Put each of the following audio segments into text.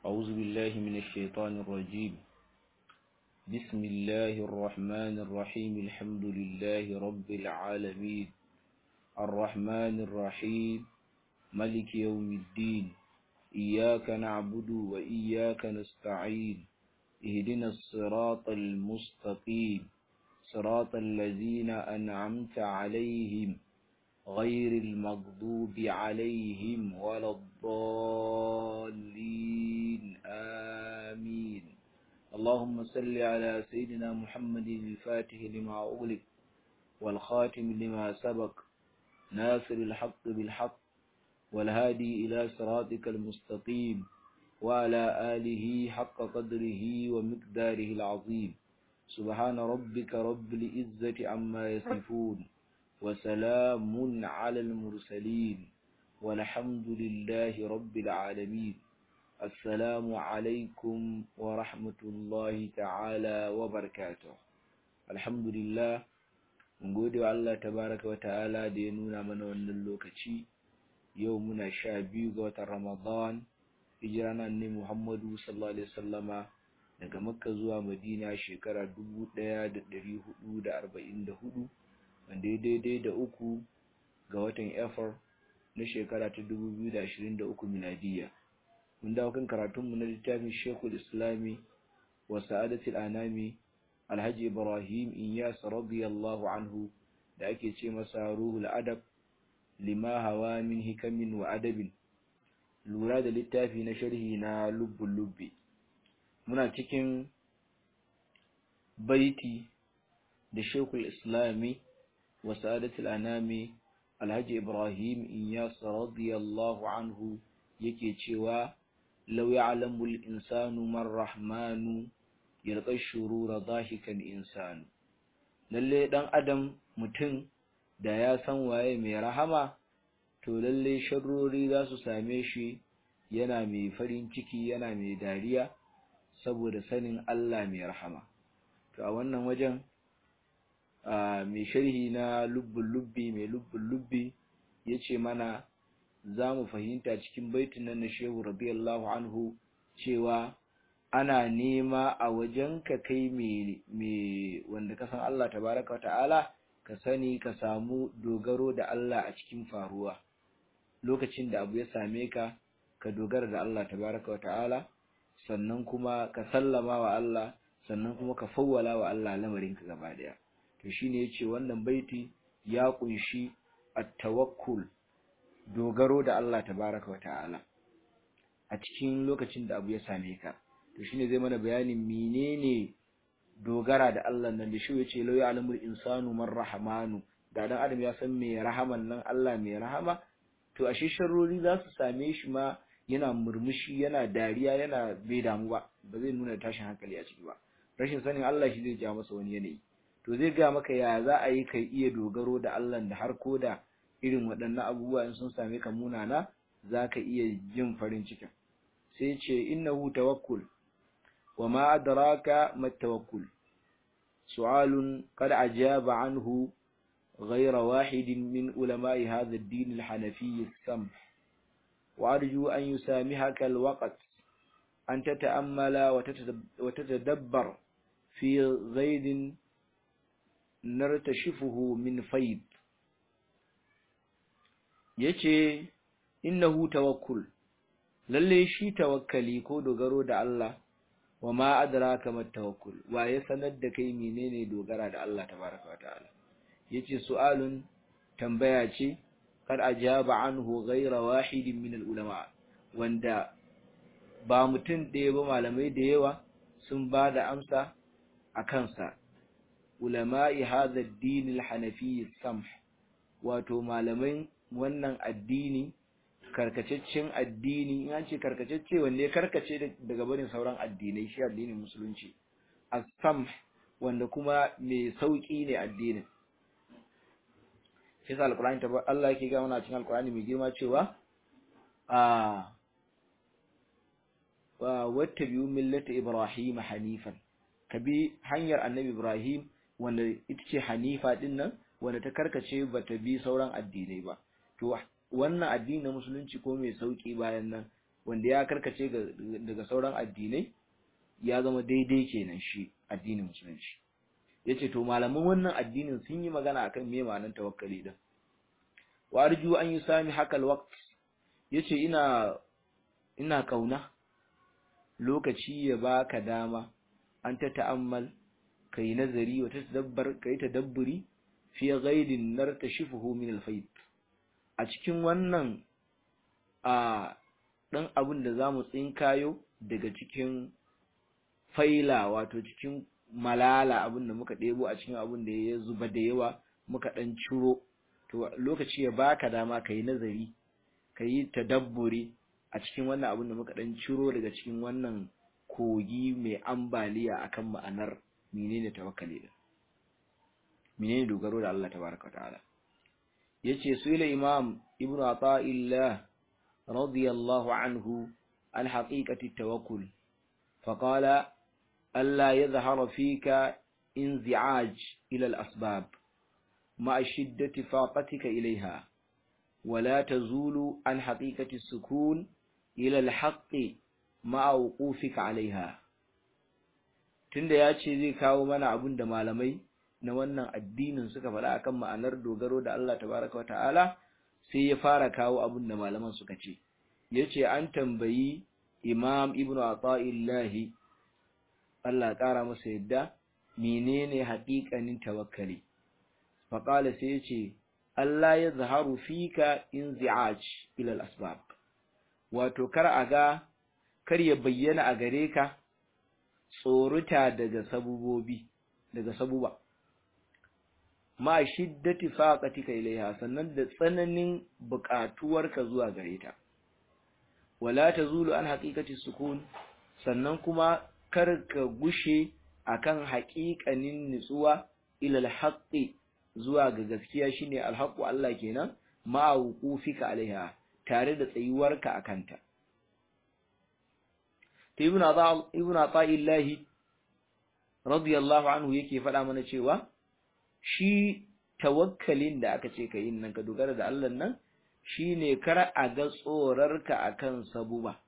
أعوذ بالله من الشيطان الرجيم بسم الله الرحمن الرحيم الحمد لله رب العالمين الرحمن الرحيم ملك يوم الدين إياك نعبد وإياك نستعين اهدنا الصراط المستقيم صراط الذين أنعمت عليهم غير المغضوب عليهم ولا الضالين آمين اللهم صل على سيدنا محمد الفاتح لما أغلق والخاتم لما سبق ناصر الحق بالحق والهادي إلى صراطك المستقيم وعلى آله حق قدره ومقداره العظيم سبحان ربك رب العزة عما يصفون وسلام على المرسلين والحمد لله رب العالمين السلام عليكم ورحمة الله تعالى وبركاته الحمد لله mun gode wa Allah tabaraka wa ta'ala da ya nuna mana wannan lokaci yau muna sha biyu ga watan Ramadan hijira na ne Muhammadu sallallahu alaihi wasallama daga Makka zuwa Madina shekara 1444 wanda ya daidai da uku ga watan Efar na shekara ta 2023 miladiya mun dawo kan karatunmu na littafin Sheikhul Islami wa Sa'adatul Anami Alhaji Ibrahim Iyas radiyallahu anhu da ake ce masa Ruhul Adab lima hawa min hikamin wa adabin lura da littafi na sharhi na lubbul lubbi muna cikin baiti da Sheikhul Islami wa Sa'adatul Anami Alhaji Ibrahim Iyas radiyallahu anhu yake cewa law ya'lamu al-insanu man rahmanu yalqa shurura dhahikan insanu lalle dan adam mutum da ya san waye mai rahama to lalle sharrori za su same shi yana mai farin ciki yana mai dariya saboda sanin Allah mai rahama to a wannan wajen mai sharhi na lubbul lubbi mai lubbul lubbi yace mana za mu fahimta cikin baitin nan na Shehu radiyallahu anhu cewa ana nema a wajenka kai mai wanda ka san Allah tabaraka wa ta'ala ka sani ka samu dogaro da Allah a cikin faruwa lokacin da abu ya same ka ka dogara da Allah tabaraka wa ta'ala sannan kuma ka sallama wa Allah sannan kuma ka fawwala wa Allah lamarinka gaba daya to shine yace wannan baiti ya kunshi at-tawakkul dogaro da Allah tabaraka wa ta'ala a cikin lokacin da abu ya same ka to shine zai mana bayanin menene dogara da Allah nan da shi yace law ya'lamul insanu man rahmanu da dan adam ya san me rahaman nan Allah me rahama to ashe sharrori za su same shi ma yana murmushi yana dariya yana bai damu ba ba zai nuna tashin hankali a ciki ba rashin sanin Allah shi zai ja masa wani yanayi to zai ga maka ya za a yi kai iya dogaro da Allah da har ko da irin waɗannan abubuwa in sun same ka munana za ka iya jin farin cikin sai ce innahu tawakkul wa ma adraka ma tawakkul su'alun qad ajaba anhu غير واحد من علماء هذا الدين الحنفي السمح وأرجو أن يسامحك الوقت أن تتأمل وتتدبر في غيد نرتشفه من فيض yace innahu tawakkul lalle shi tawakkali ko dogaro da Allah wa ma adraka mat tawakkul wa ya sanar da kai menene dogara da Allah tabaraka wataala yace su'alun tambaya ce kad ajaba anhu ghayra wahidin min ulama wanda ba mutum ɗaya ba malamai da yawa sun ba da amsa a kansa ulama'i hadha ad-din al-hanafi samh wato malamai wannan addini karkataccen addini in an ce karkatacce wanda ya karkace daga barin sauran addinai shi addinin musulunci as-samh wanda kuma mai sauki ne addinin shi sa alqur'ani ta Allah yake ga mana cikin alqur'ani mai girma cewa a wa wattabi'u millata ibrahim hanifan kabi hanyar annabi ibrahim wanda ita ce hanifa din nan wanda ta karkace bata bi sauran addinai ba to wannan addini na musulunci ko mai sauki bayan nan wanda ya karkace daga sauran addinai ya zama daidai kenan shi addinin musulunci yace to malaman wannan addinin sun yi magana akan me ma'anar tawakkali din wa arju an yusami hakal waqt yace ina ina kauna lokaci ya baka dama an ta ta'ammal kai nazari wa tadabbar kai tadabburi fi ghaidin nartashifuhu min al-fayd a cikin wannan a dan abin da zamu tsinkayo daga cikin faila wato cikin malala abin da muka ɗebo a cikin abin da ya zuba da yawa muka ɗan ciro to lokaci ya baka dama ka yi nazari ka yi tadabburi a cikin wannan abin da muka ɗan ciro daga cikin wannan kogi mai ambaliya akan ma'anar menene tawakkali da menene dogaro da Allah tabaraka ta'ala yace suila imam ibnu ata'illah radiyallahu anhu an haqiqati tawakkul فقال ألا يظهر فيك انزعاج إلى الأسباب مع شدة فاقتك إليها ولا تزول عن حقيقة السكون إلى الحق مع وقوفك عليها tunda ya ce zai kawo mana abun da malamai na wannan addinin suka faɗa akan ma'anar dogaro da Allah tabaraka ta'ala sai ya fara kawo abun da malaman suka ce yace an tambayi Imam Ibn Ata'illahi Allah ƙara masa yadda menene haƙiƙanin tawakkali faqala sai yace Allah ya zaharu fika inzi'aj ila al-asbab wato kar a ga kar ya bayyana a gare ka tsoruta daga sabubobi daga sabuba ma shiddati faqatika ilaiha sannan da tsananin buƙatuwarka zuwa gare ta wala tazulu an haqiqati sukun sannan kuma kar ka gushe akan haƙiƙanin nutsuwa ila alhaqi zuwa ga gaskiya shine alhaqu Allah kenan ma wuqufika alaiha tare da tsayuwarka akanta ibn Adha ibn Ata'illahi radiyallahu anhu yake faɗa mana cewa shi tawakkalin da aka ce ka yin nan ka dogara da Allah nan shine kar a ga tsorarka akan sabuba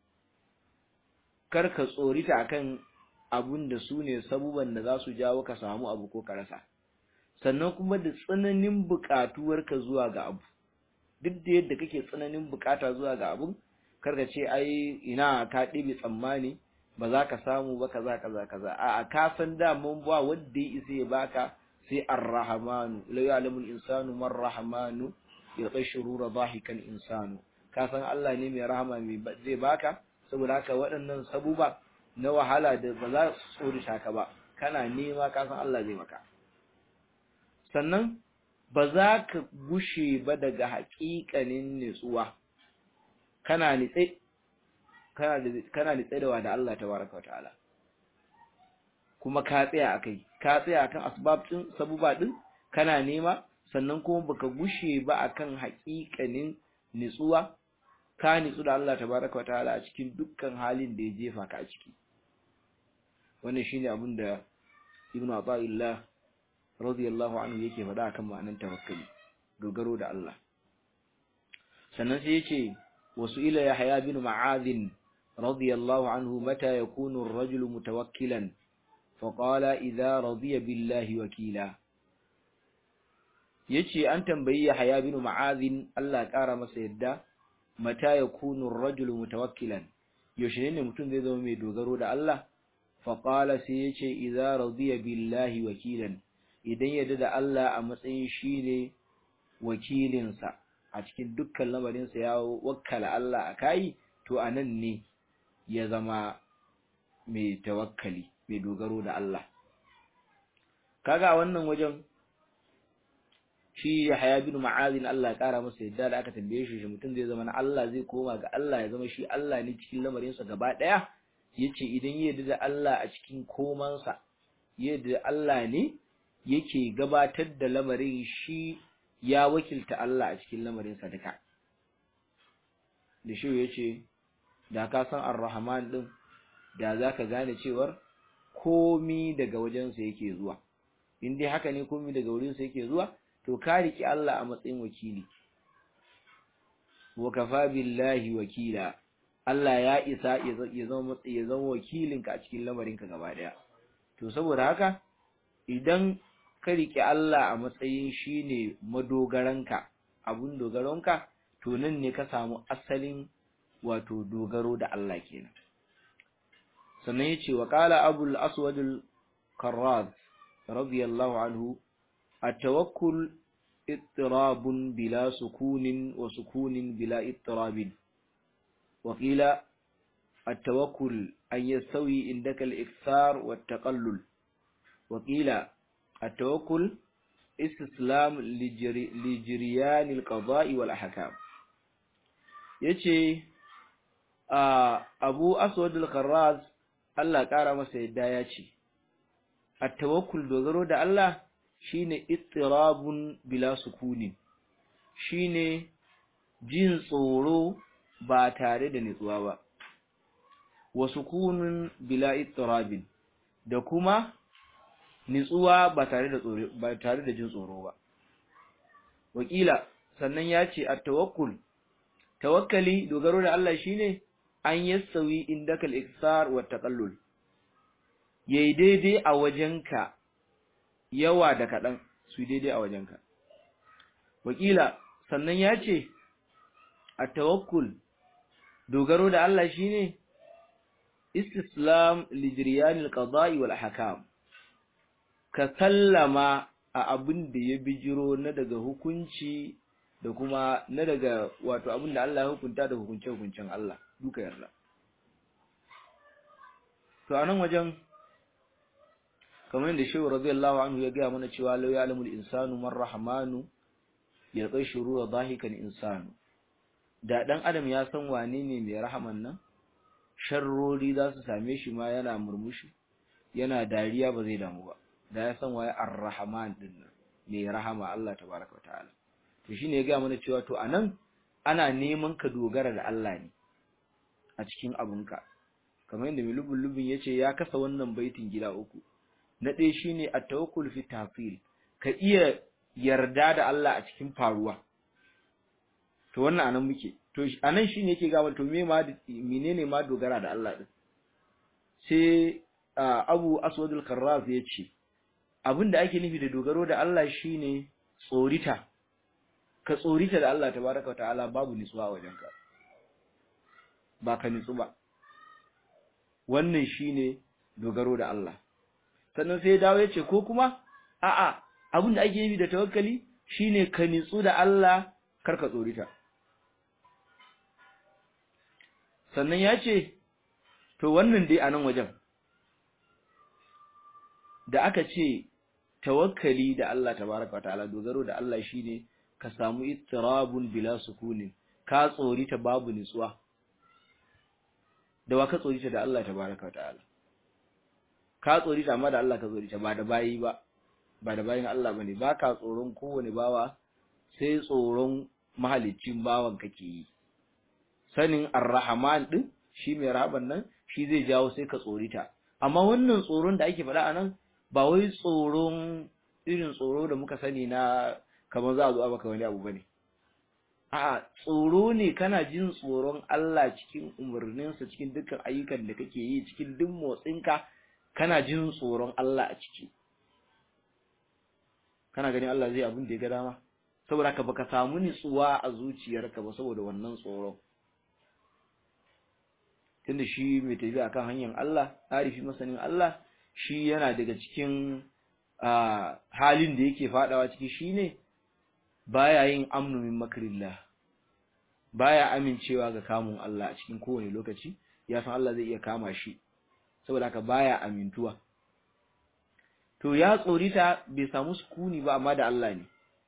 kar ka tsorita akan abun da su ne sabuban da za su jawo ka samu abu ko ka rasa sannan kuma da tsananin buƙatuwarka zuwa ga abu duk da yadda kake tsananin buƙata zuwa ga abun karka ce ai ina ka ɗibi tsammani ba za ka samu ba kaza kaza kaza a'a ka san da mun ba wanda ya isa ya baka sai ar-rahmanu la ya'lamu al-insanu man rahmanu yaqshuru dhahikan insanu ka san Allah ne mai rahama mai zai baka saboda haka waɗannan sabuba na wahala da ba za su tsorita ka ba kana nema ka san Allah zai maka sannan ba za ka gushe ba daga haƙiƙanin nutsuwa kana nitse kana kana nitse da wada Allah tabaraka ta'ala kuma ka tsaya akai ka tsaya akan asbab din sabuba din kana nema sannan kuma baka gushe ba akan haƙiƙanin nitsuwa ka nitsu da Allah tabaraka ta'ala a cikin dukkan halin da ya jefa ka a ciki wannan shine abin da Ibn Athaillah radiyallahu anhu yake faɗa akan ma'anar tawakkali dogaro da Allah sannan sai yace wasu ila Yahya bin Ma'adh radiyallahu anhu mata yakunu ar-rajulu mutawakkilan faqala idza radiya billahi wakila yace an tambayi Yahya bin Ma'adh Allah ya kara masa yadda mata yakunu ar-rajulu mutawakkilan yaushe ne mutum zai zama mai dogaro da Allah faqala sai yace idza radiya billahi wakilan idan yadda da Allah a matsayin shine wakilinsa a cikin dukkan lamarinsa ya wakkala Allah a kai to anan ne ya zama mai tawakkali mai dogaro da Allah kaga wannan wajen shi Yahya bin Ma'azin Allah ya kara masa yadda da aka tambaye shi shi mutum zai zama na Allah zai koma ga Allah ya zama shi Allah ne cikin lamarinsa gaba daya yace idan ya yarda da Allah a cikin komansa yadda Allah ne yake gabatar da lamarin shi ya wakilta Allah a cikin lamarinsa duka da shi yace da ka san Ar-Rahman din da zaka gane cewar komi daga wajensa yake zuwa in dai haka ne komi daga wurinsa yake zuwa to ka riki Allah a matsayin wakili wa kafa billahi wakila Allah ya isa ya zama ya zama wakilinka a cikin lamarinka gaba daya to saboda haka idan ka rike Allah a matsayin shine madogaranka abun dogaronka to nan ne ka samu asalin wato dogaro da Allah kenan sannan yace wa qala abul aswad al qarraz radiyallahu anhu at-tawakkul ittirabun bila sukunin wa sukunin bila ittirabin wa qila التوكل أن يستوي عندك الإكثار والتقلل وقيل التوكل استسلام لجري لجريان القضاء والأحكام yace Abu Aswad al-Kharraz Allah ƙara masa yadda ya ce at-tawakkul dogaro da Allah shine ittirabun bila sukunin shine jin tsoro ba tare da nutsuwa ba wa sukunun bila ittirabin da kuma nitsuwa ba tare da tsoro ba tare da jin tsoro ba wakila sannan ya ce at-tawakkul tawakkali dogaro da Allah shine an yasawi indakal iksar wa taqallul yayi daidai a wajenka yawa da kadan su daidai a wajenka wakila sannan ya ce at-tawakkul dogaro da Allah shine istislam lijriyan al-qada'i wal ahkam ka sallama a abin da ya bijiro na daga hukunci da kuma na daga wato abin da Allah ya hukunta da hukunce hukuncen Allah duka yarda to anan wajen kamar yadda Shehu radiyallahu anhu ya gaya mana cewa law ya'lamu al-insanu man rahmanu yalqa shurura dhahikan insanu da dan adam ya san wane ne mai rahaman nan sharrori za su same shi ma yana murmushi yana dariya ba zai damu ba da ya san waye ar-rahman din nan mai rahama Allah tabaraka wa ta'ala to shine ya ga mana cewa to anan ana neman ka dogara da Allah ne a cikin abunka kamar yadda milubul lubin yace ya kasa wannan baitin gida uku na ɗaya shine at-tawakkul fi tafsil ka iya yarda da Allah a cikin faruwa to wannan anan muke to anan shine yake ga to me ma menene ma dogara da Allah din sai Abu Aswad al-Karraz yace abinda ake nufi da dogaro da Allah shine tsorita ka tsorita da Allah tabaraka ta'ala babu nitsuwa a wajenka ba ka nitsu ba wannan shine dogaro da Allah sannan sai dawo yace ko kuma a'a abinda ake nufi da tawakkali shine ka nitsu da Allah kar ka tsorita sannan ya ce to wannan dai a nan wajen da aka ce tawakkali da Allah tabaraka ta'ala dogaro da Allah shine ka samu ittirabun bila sukunin ka tsorita babu nitsuwa da wa ka tsorita da Allah tabaraka ta'ala ka tsorita amma da Allah ka tsorita ba da bayi ba ba da bayin Allah bane ba ka tsoron kowane bawa sai tsoron mahaliccin bawan kake yi sanin ar-rahman din shi mai rahaban nan shi zai jawo sai ka tsorita amma wannan tsoron da ake faɗa anan ba wai tsoron irin tsoro da muka sani na kamar za a zo a baka wani abu bane a'a tsoro ne kana jin tsoron Allah cikin umarninsa cikin dukkan ayyukan da kake yi cikin duk motsinka kana jin tsoron Allah a ciki kana ganin Allah zai abin da ya ga dama saboda ka baka samu nitsuwa a zuciyarka ba saboda wannan tsoron tunda shi mai tafiya akan hanyar Allah arifi masanin Allah shi yana daga cikin halin da yake fadawa ciki shine baya yin amnu min makrillah baya amincewa ga kamun Allah a cikin kowane lokaci ya san Allah zai iya kama shi saboda haka baya amintuwa to ya tsorita bai samu sukuni ba amma da Allah ne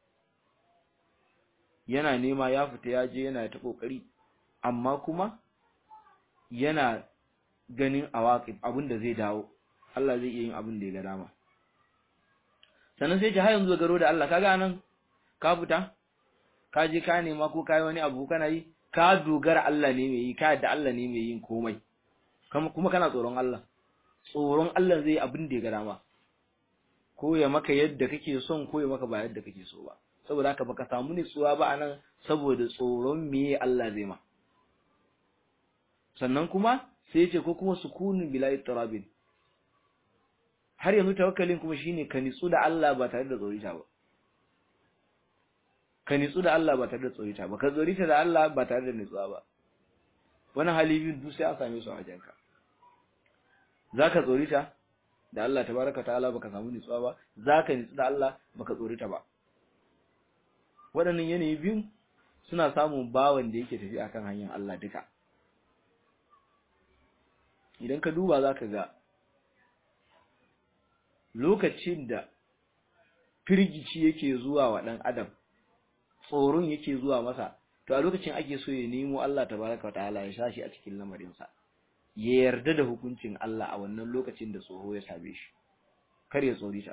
yana nema ya fita ya je yana ta kokari amma kuma yana ganin awaqib abin da zai dawo Allah zai iya yin abin da ya ga dama sannan sai ji har yanzu garo da Allah kaga nan ka fita ka je ka nema ko kai wani abu kana yi ka dogara Allah ne mai yi ka yadda Allah ne mai yin komai kuma kana tsoron Allah tsoron Allah zai abin da ya ga dama ko ya maka yadda kake son ko ya maka ba yadda kake so ba saboda haka baka samu nutsuwa ba anan saboda tsoron meye Allah zai ma sannan kuma sai yace ko kuma sukunun bila ittirabin har yanzu tawakkalin kuma shine ka nitsu da Allah ba tare da tsorita ba ka nitsu da Allah ba tare da tsorita ba ka tsorita da Allah ba tare da nitsuwa ba wani hali biyu duk sai a same su a wajenka zaka tsorita da Allah tabaraka ta'ala baka samu nitsuwa ba zaka nitsu da Allah baka tsorita ba waɗannan yanayi biyu suna samun bawan da yake tafi akan hanyar Allah duka idan ka duba zaka ga lokacin da firgici yake zuwa wa ɗan adam tsoron yake zuwa masa to a lokacin ake so ya nemo Allah tabaraka wa ta'ala ya shashi a cikin lamarinsa ya yarda da hukuncin Allah a wannan lokacin da tsoro ya same shi kar ya tsorita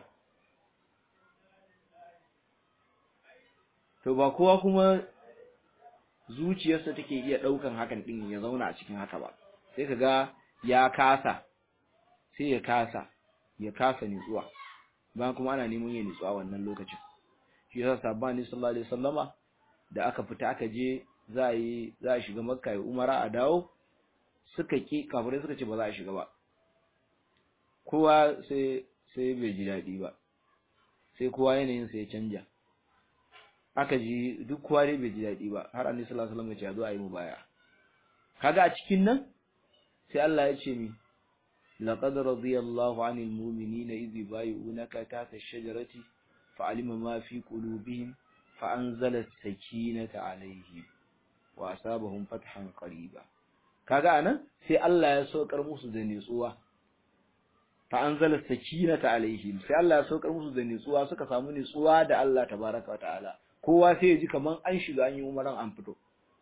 to ba kowa kuma zuciyarsa take iya ɗaukan hakan ɗin ya zauna a cikin haka ba sai ka ga ya kasa sai ya kasa ya kasa nitsuwa bayan kuma ana neman ya nitsuwa wannan lokacin shi yasa sabbani sallallahu alaihi wasallama da aka fita aka je za a yi za a shiga makka ya umara a dawo suka ki kafirai suka ce ba za a shiga ba kowa sai sai bai ji daɗi ba sai kowa yanayin sa ya canja aka ji duk kowa dai bai ji daɗi ba har annabi sallallahu alaihi wasallam ya ce a zo a yi mubaya kaga a cikin nan sai Allah ya ce mi laqad radiyallahu 'anil mu'minina idh yubayyi'unaka tahta ash-shajarati fa'alima ma fi qulubihim fa'anzala as-sakinata 'alayhim wa asabahum fathan qariba kaga anan sai Allah ya saukar musu da nutsuwa fa'anzala as-sakinata 'alayhim sai Allah ya saukar musu da nutsuwa suka samu nutsuwa da Allah tabaaraka wa ta'ala kowa sai ya ji kaman an shiga an yi umaran an fito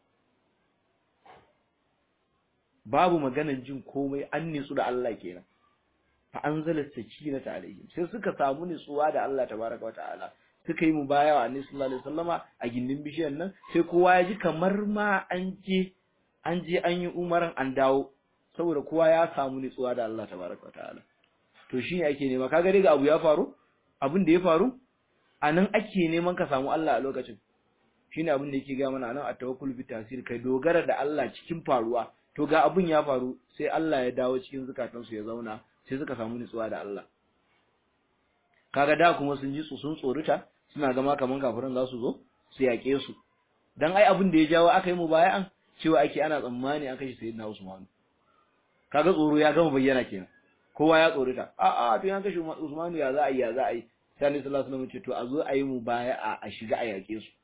babu maganan jin komai an nitsu da Allah kenan fa anzala sakinata alaihim sai suka samu nitsuwa da Allah tabaraka wataala suka yi mubayawa annabi sallallahu alaihi wasallama a gindin bishiyar nan sai kowa ya ji kamar ma an je an je an yi umaran an dawo saboda kowa ya samu nitsuwa da Allah tabaraka wataala to shine ake nema kaga dai ga abu ya faru abin da ya faru anan ake neman ka samu Allah a lokacin shine abin da yake ga mana anan at-tawakkul bi tasir kai dogara da Allah cikin faruwa to ga abun ya faru sai Allah ya dawo cikin zukatansu ya zauna sai suka samu nutsuwa da Allah kaga da kuma sun ji su sun tsorita suna gama kaman kafiran za su zo su yaƙe su dan ai abin da ya jawo aka yi mubaya'an cewa ake ana tsammani an kashe sayyidina Usman kaga tsoro ya gama bayyana kenan kowa ya tsorita a a to an kashe Usman ya za a yi ya za a yi sai Annabi sallallahu alaihi wasallam ce to a zo a yi mubaya'a a shiga a yaƙe su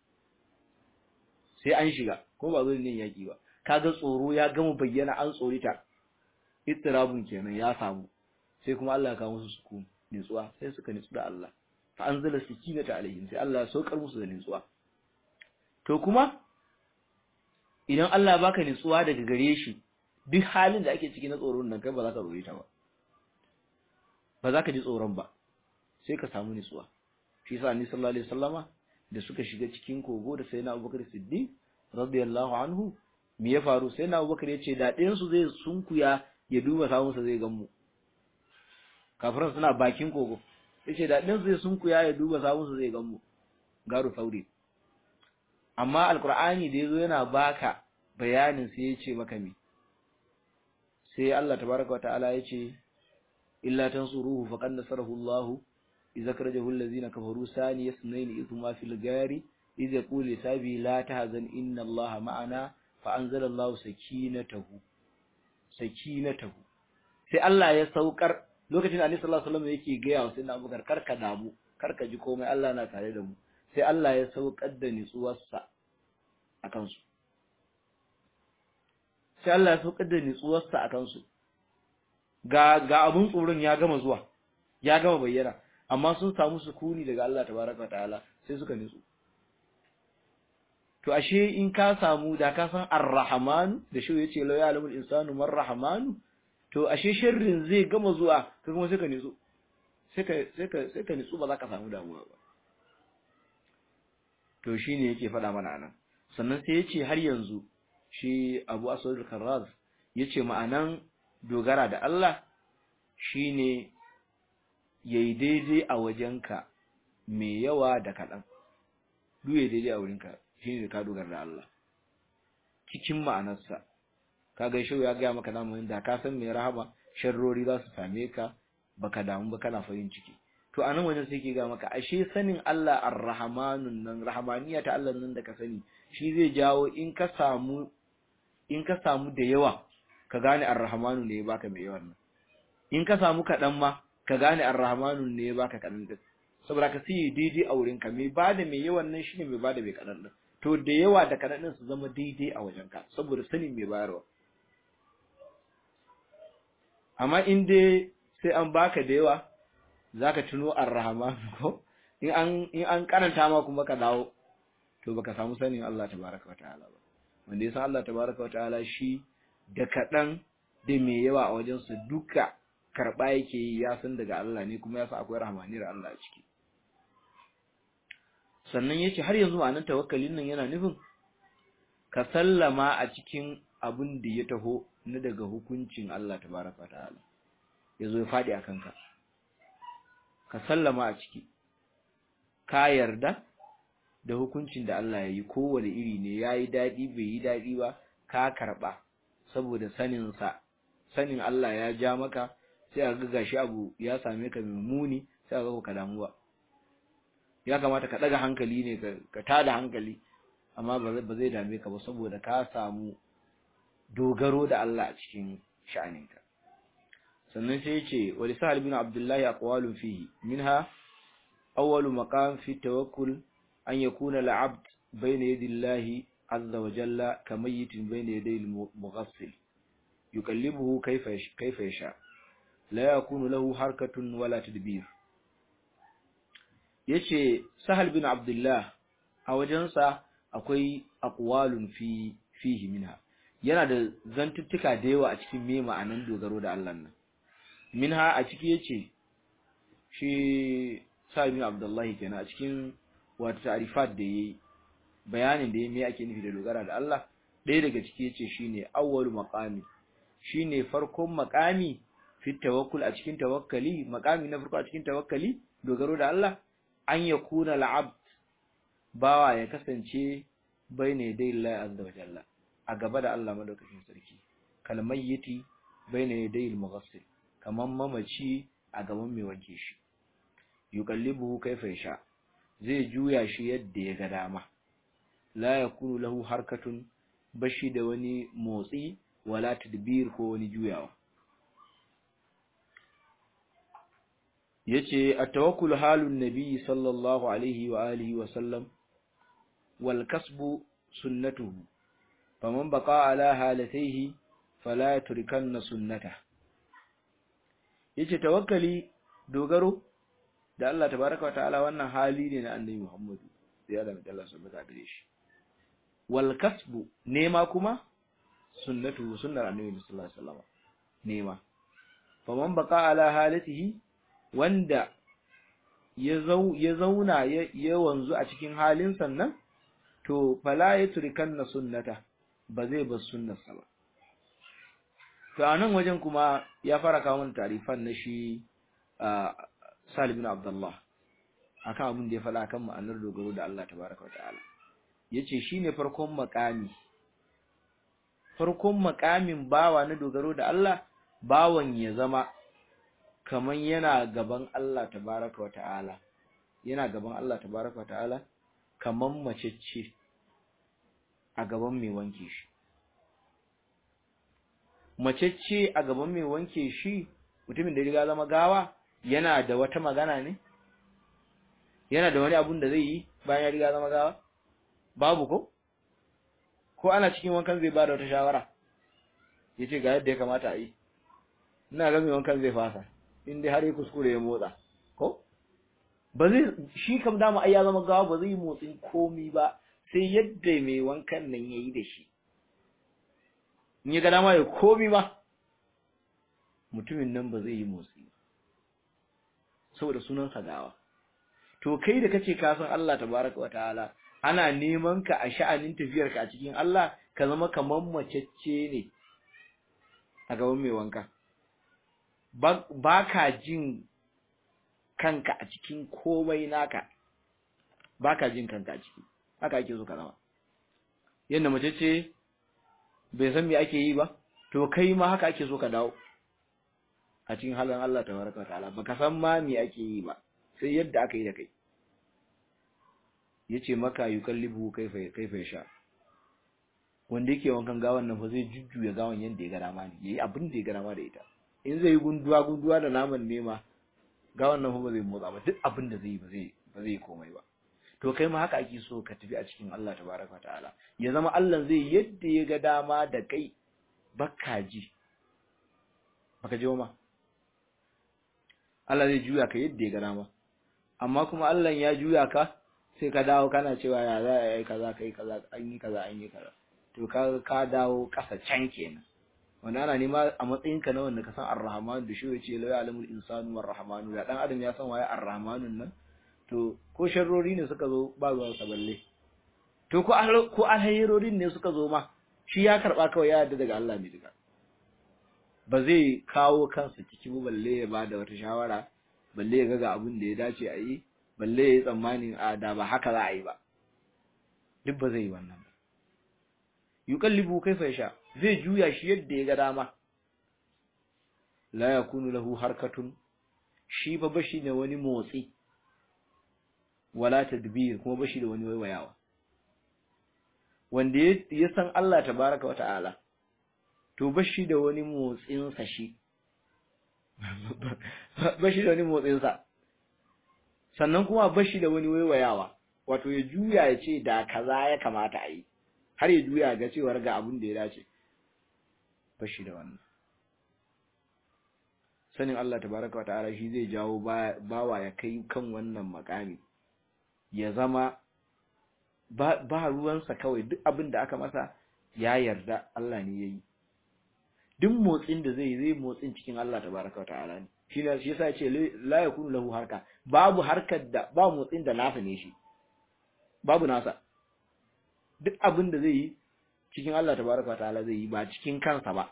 sai an shiga ko ba zo ne yaƙi ba kaga tsoro ya gama bayyana an tsorita ittirabun kenan ya samu sai kuma Allah ya kawo musu sukun nutsuwa sai suka nutsu da Allah fa anzala sakinata alaihim sai Allah ya saukar musu da nutsuwa to kuma idan Allah ya baka nutsuwa daga gare shi duk halin da ake ciki na tsoron nan kai ba za ka tsorita ba ba za ka ji tsoron ba sai ka samu nutsuwa shi yasa annabi sallallahu alaihi wasallama da suka shiga cikin kogo da sayyidina Abubakar Siddiq radiyallahu anhu me ya faru sai na abubakar ya ce da ɗayansu zai sunkuya ya duba samunsa zai gan mu kafiran suna bakin kogo ya ce da ɗayansu zai sunkuya ya duba samunsa zai gan mu garu sauri amma alkur'ani da ya zo yana baka bayanin sai ya ce maka me sai Allah tabaraka wa ta'ala ya ce illa tansuruhu faqad nasarahu Allah idza karajahu allazina kafaru sani yasnaini ithma fil gari idza yaqulu sabi la tahzan inna Allah ma'ana fa'anzala Allah sakinatahu sakinatahu sai Allah ya saukar lokacin Annabi sallallahu alaihi wasallam yake ga wa sayyidina Abubakar karka damu karka ji komai Allah na tare da mu sai Allah ya saukar da nitsuwarsa akan su sai Allah ya saukar da nitsuwarsa akan su ga ga abun tsoron ya gama zuwa ya gama bayyana amma sun samu sukuni daga Allah tabaraka ta'ala sai suka nitsu to ashe in ka samu da ka san ar-rahman da shi yace la ya'lamul insanu man rahman to ashe sharrin zai gama zuwa ka kuma sai ka nitsu sai ka sai ka sai ka nitsu ba za ka samu damuwa ba to shine yake faɗa mana nan sannan sai yace har yanzu shi Abu Aswad al-Karraz yace ma'anan dogara da Allah shine yayi daidai a wajenka mai yawa da kaɗan duk yayi daidai a wurinka shine ka dogara da Allah cikin ma'anarsa kaga shi ya ga maka namu da ka san mai rahama sharrori za su same ka baka damu ba kana farin ciki to anan wajen sai ke ga maka ashe sanin Allah ar-rahmanun nan rahmaniya ta Allah nan da ka sani shi zai jawo in ka samu in ka samu da yawa ka gane ar-rahmanu ne ya baka mai yawan nan in ka samu kaɗan ma ka gane ar-rahmanu ne ya baka kaɗan din saboda ka sai daidai a wurin ka mai bada mai yawan nan shine mai bada mai kaɗan din to da yawa da kaɗan din su zama daidai a wajen ka saboda sanin mai bayarwa amma in dai sai an baka da yawa zaka tuno ar-rahman ko in an in an karanta ma kuma ka dawo to baka samu sanin Allah tabaraka wa ta'ala ba wanda ya san Allah tabaraka wa ta'ala shi da kaɗan da mai yawa a wajen su duka karɓa yake yi ya san daga Allah ne kuma ya san akwai rahmaniyar Allah a ciki sannan yace har yanzu ma'anar tawakkalin nan yana nufin ka sallama a cikin abin da ya taho na daga hukuncin Allah tabaraka ta'ala yazo ya fadi akan ka ka sallama a ciki ka yarda da hukuncin da Allah ya yi kowane iri ne yayi dadi bai yi dadi ba ka karba saboda sanin sa sanin Allah ya ja maka sai a ga gashi abu ya same ka mai muni sai a ga ka damuwa ya kamata ka daga hankali ne ka tada hankali amma ba zai dame ka ba saboda ka samu dogaro da Allah a cikin sha'aninka sannan sai ya ce wa lisahal bin abdullahi aqwalun fihi minha awwalu maqam fi tawakkul an yakuna al-abd bayna yadi Allah azza wa jalla kamayitin bayna yaday al-mughassil yuqallibuhu kayfa kayfa yasha la yakunu lahu harkatun wala tadbir yace sahal bin abdullah a wajensa akwai aqwalun fi fihi minha yana da zantuttuka da yawa a cikin me ma'anan dogaro da Allah nan minha a ciki yace shi sahal bin abdullah kenan a cikin wata ta'rifat da yayi bayanin da yayi me ake nufi da dogara da Allah ɗaya daga ciki yace shine awwalu maqami shine farkon maqami fi tawakkul a cikin tawakkali maqami na farko a cikin tawakkali dogaro da Allah an yakuna al'abd bawa ya kasance bayne dai Allah azza wa jalla a gaba da Allah madaukakin sarki kalmayyiti bayne dai al-mughassil kaman mamaci a gaban mai wanke shi yuqallibuhu kayfa yasha zai juya shi yadda ya ga dama la yakunu lahu harkatun bashi da wani motsi wala tadbir ko wani juyawa yace at-tawakkul halun nabi sallallahu alaihi wa alihi wa sallam wal kasbu sunnatuhu faman baqa ala halatayhi fala yatrukanna sunnata yace tawakkali dogaro da Allah tabaaraka wa ta'ala wannan hali ne na annabi Muhammadu sai da Allah subhanahu wa ta'ala shi wal kasbu nema kuma sunnatuhu sunnar annabi sallallahu alaihi wasallam nema faman baqa ala halatihi wanda ya zauna ya wanzu a cikin halin sannan to fala ya turikanna sunnata ba zai bar sunnarsa ba to a nan wajen kuma ya fara kawo mana tarifan na shi Salim bin Abdullah akan abin da ya faɗa kan ma'anar dogaro da Allah tabaraka wa ta'ala yace shine farkon makami farkon makamin bawa na dogaro da Allah bawan ya zama kaman yana gaban Allah tabaraka wa ta'ala yana gaban Allah tabaraka wa ta'ala kaman macecce a gaban mai wanke shi macecce a gaban mai wanke shi mutumin da riga zama gawa yana da wata magana ne yana da wani abun da zai yi bayan ya riga zama gawa babu ko ko ana cikin wankan zai bada wata shawara yace ga yadda ya kamata a yi ina ga mai wankan zai fasa in dai har ya kuskure ya motsa ko ba zai shi kam dama ai ya zama gawa ba zai motsin komi ba sai yadda mai wankan nan yayi da shi in ya ga dama ya komi ba mutumin nan ba zai yi motsi ba saboda sunan sa gawa to kai da kace ka san Allah tabaraka wataala ana neman ka a sha'anin tafiyarka a cikin Allah ka zama kaman macecce ne a gaban mai wanka ba ka jin kanka a cikin komai naka ba ka jin kanka a ciki haka ake so ka zama yadda mace ce bai san me ake yi ba to kai ma haka ake so ka dawo a cikin halin Allah tabaraka ta'ala baka san ma me ake yi ba sai yadda aka yi da kai yace maka yukallibu kaifa kaifa sha wanda yake wankan gawan nan fa zai jujjuya gawan yanda ya ga dama ne yayi abin da ya ga dama da ita in zai yi gunduwa gunduwa da naman nema gawan nan fa ba zai motsa ba duk abin da zai yi ba zai ba zai komai ba to kai ma haka ake so ka tafi a cikin Allah tabaraka ta'ala ya zama Allah zai yadda ya ga dama da kai baka ji baka ji ma Allah zai juya ka yadda ya ga dama amma kuma Allah ya juya ka sai ka dawo kana cewa ya za a yi kaza kai kaza an yi kaza an yi kaza to ka ka dawo kasa can kenan wanda ana nema a matsayin ka na wanda ka san ar-rahman da shi yace la ya'lamul insanu war-rahmanu da dan adam ya san waye ar-rahmanun nan to ko sharrori ne suka zo ba ruwan sa balle to ko ko alhayrorin ne suka zo ma shi ya karba kawai ya yarda daga Allah ne duka ba zai kawo kansa ciki ba balle ya bada wata shawara balle ya ga abin da ya dace a yi balle ya yi tsammanin a da ba haka za a yi ba duk ba zai yi wannan ba yuqallibu kaifa yasha zai juya shi yadda ya ga dama la yakunu lahu harkatun shi ba bashi da wani motsi wala tadbir kuma bashi da wani waiwayawa wanda ya san Allah tabaraka wa ta'ala to bashi da wani motsin sa shi bashi da wani motsin sa sannan kuma bashi da wani waiwayawa wato ya juya ya ce da kaza ya kamata a yi har ya juya ga cewar ga abin da ya dace bashi da wannan sanin Allah tabaraka wa ta'ala shi zai jawo bawa ya kai kan wannan makami ya zama ba ruwansa kawai duk abin da aka masa ya yarda Allah ne yayi duk motsin da zai zai motsin cikin Allah tabaraka wa ta'ala ne shi ne shi yasa ya ce la yakunu lahu harka babu harkar da ba motsin da nasa ne shi babu nasa duk abin da zai yi cikin Allah tabaraka ta'ala zai yi ba cikin kansa ba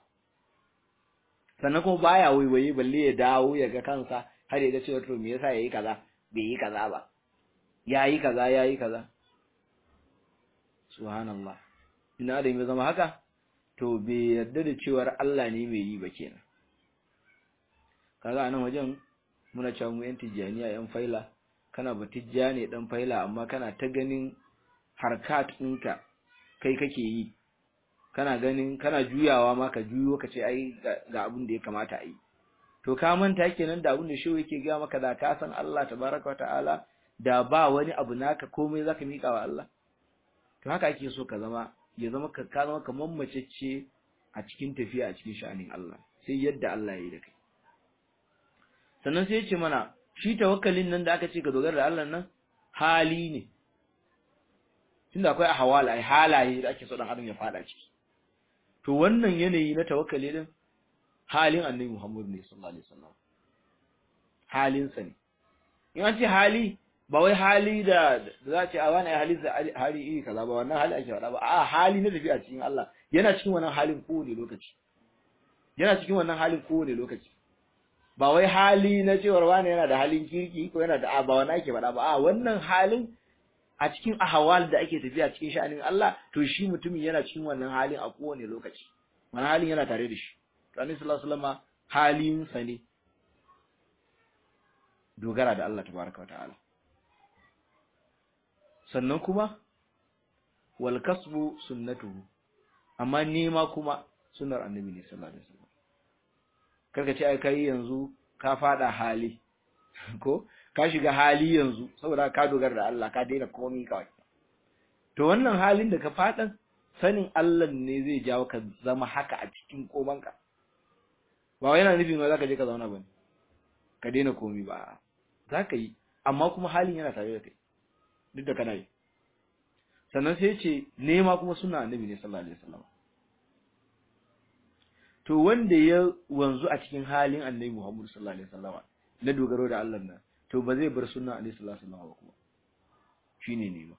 sannan kuma baya waiwaye balle ya dawo ya ga kansa har ya ga cewa to me yasa yayi kaza bai yi kaza ba yayi kaza yayi kaza subhanallah ina da ya zama haka to bai yarda da cewar Allah ne mai yi ba kenan kaga anan wajen muna cewa mu yan tijjaniya yan faila kana ba tijjani dan faila amma kana ta ganin harkat ɗinka kai kake yi kana ganin kana juyawa ma ka juyo ka ce ai ga abin da ya kamata a yi to ka manta kenan da abin da shi yake ga maka da ka san Allah tabaraka ta'ala da ba wani abu naka komai zaka mika wa Allah to haka ake so ka zama ya zama ka ka zama kamar macece a cikin tafiya a cikin sha'anin Allah sai yadda Allah ya yi da kai sannan sai ya ce mana shi tawakkalin nan da aka ce ka dogara da Allah nan hali ne tunda akwai ahwal ai halaye da ake so dan adam ya fada ciki to wannan yanayi na tawakkali din halin annabi Muhammad ne sallallahu alaihi wasallam halin sa ne in an ce hali ba wai hali da za ce a wani hali hali iri kaza ba wannan hali ake faɗa ba a hali na tafiya cikin Allah yana cikin wannan halin kowane lokaci yana cikin wannan halin kowane lokaci ba wai hali na cewar wani yana da halin kirki ko yana da ba wani ake faɗa ba a wannan halin a cikin ahwal da ake tafiya cikin sha'anin Allah to shi mutumin yana cikin wannan halin a kowane lokaci wannan halin yana tare da shi to annabi sallallahu alaihi wasallam halin sa ne dogara da Allah tabaraka wataala sannan kuma wal kasbu sunnatuhu amma nema kuma sunnar annabi ne sallallahu alaihi wasallam karka ce ai kai yanzu ka fada hali ko ka shiga hali yanzu saboda ka dogara da Allah ka daina komai kawai to wannan halin da ka fadan sanin Allah ne zai jawo ka zama haka a cikin komanka ba wai yana nufin ba zaka je ka zauna bane ka daina komai ba zaka yi amma kuma halin yana tare da kai duk da kana yi sannan sai ce nema kuma suna annabi ne sallallahu alaihi wasallam to wanda ya wanzu a cikin halin annabi Muhammad sallallahu alaihi wasallam na dogaro da Allah nan to ba zai bar sunna alaihi sallallahu alaihi wasallam ba kuma shine nema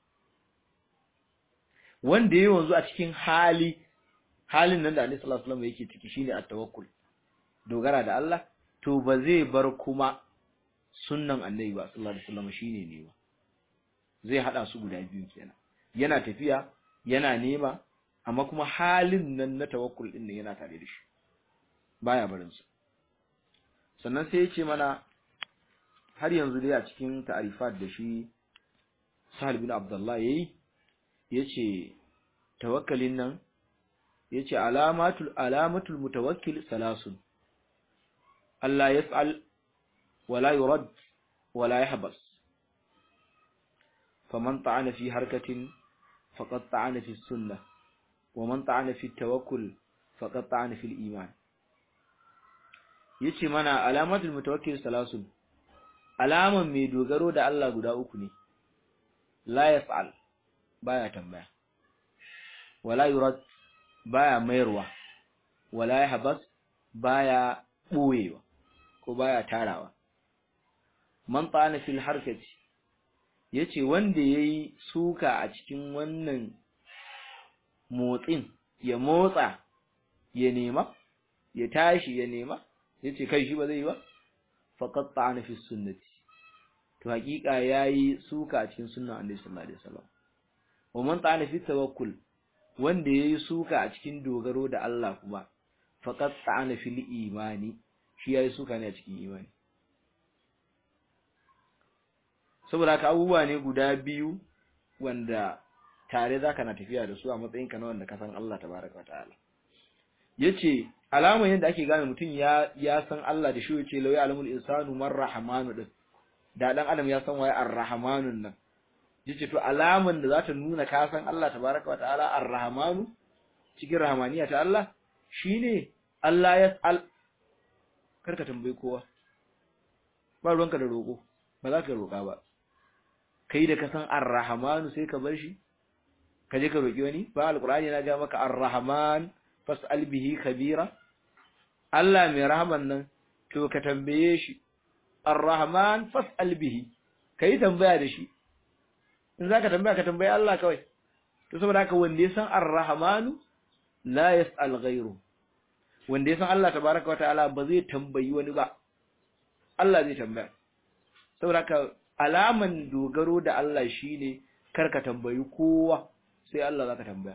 wanda ya wanzu a cikin hali halin nan da alaihi sallallahu alaihi wasallam yake ciki shine at-tawakkul dogara da Allah to ba zai bar kuma sunnan annabi ba sallallahu alaihi wasallam shine nema zai hada su guda biyu kenan yana tafiya yana nema amma kuma halin nan na tawakkul din yana tare da shi baya barin sa sannan sai ya ce mana har yanzu dai a cikin ta'arifat da shi Sahal bin Abdullah yayi yace tawakkalin nan yace alamatul alamatul mutawakkil salasun Allah yas'al wala yurad wala yahbas faman ta'ana fi harkatin faqad ta'ana fi sunnah ومن طعن في التوكل فقد طعن في الإيمان yace mana alamatul mutawakkil salasun alaman mai dogaro da Allah guda uku ne la yas'al baya tambaya wala yurad baya mayarwa wala yahbas baya boyewa ko baya tarawa man ta'ana fil harkati yace wanda yayi suka a cikin wannan motsin ya motsa ya nema ya tashi ya nema yace kai shi ba zai yi ba faqat ta'ana fi sunnati to hakika yayi suka a cikin sunnan Annabi sallallahu alaihi wasallam wa man ta'ana fi tawakkul wanda yayi suka a cikin dogaro da Allah kuma faqat ta'ana fil imani shi yayi suka ne a cikin imani saboda haka abubuwa ne guda biyu wanda tare zaka na tafiya da su a matsayinka na wanda ka san Allah tabaraka ta'ala yace alaman yadda ake gane mutum ya ya san Allah da shi yace law ya'lamul insanu man rahmanu din da dan adam ya san waye ar-rahmanun nan yace to alaman da zata nuna ka san Allah tabaraka ta'ala ar-rahmanu cikin rahmaniya ta Allah shine Allah ya al karka tambayi kowa ba ruwanka da roko ba za ka roka ba kai da ka san ar-rahmanu sai ka bar shi ka je ka roki wani ba alqur'ani na ga maka ar-rahman fas'al bihi kabira Allah mai rahman nan to ka tambaye shi ar-rahman fas'al bihi kai tambaya da shi in zaka tambaya ka tambaye Allah kawai to saboda haka wanda ya san ar-rahman la yas'al ghayru wanda ya san Allah tabaaraka wataala ba zai tambayi wani ba Allah zai tambaya saboda haka alaman dogaro da Allah shine karka tambayi kowa sai Allah zaka tambaya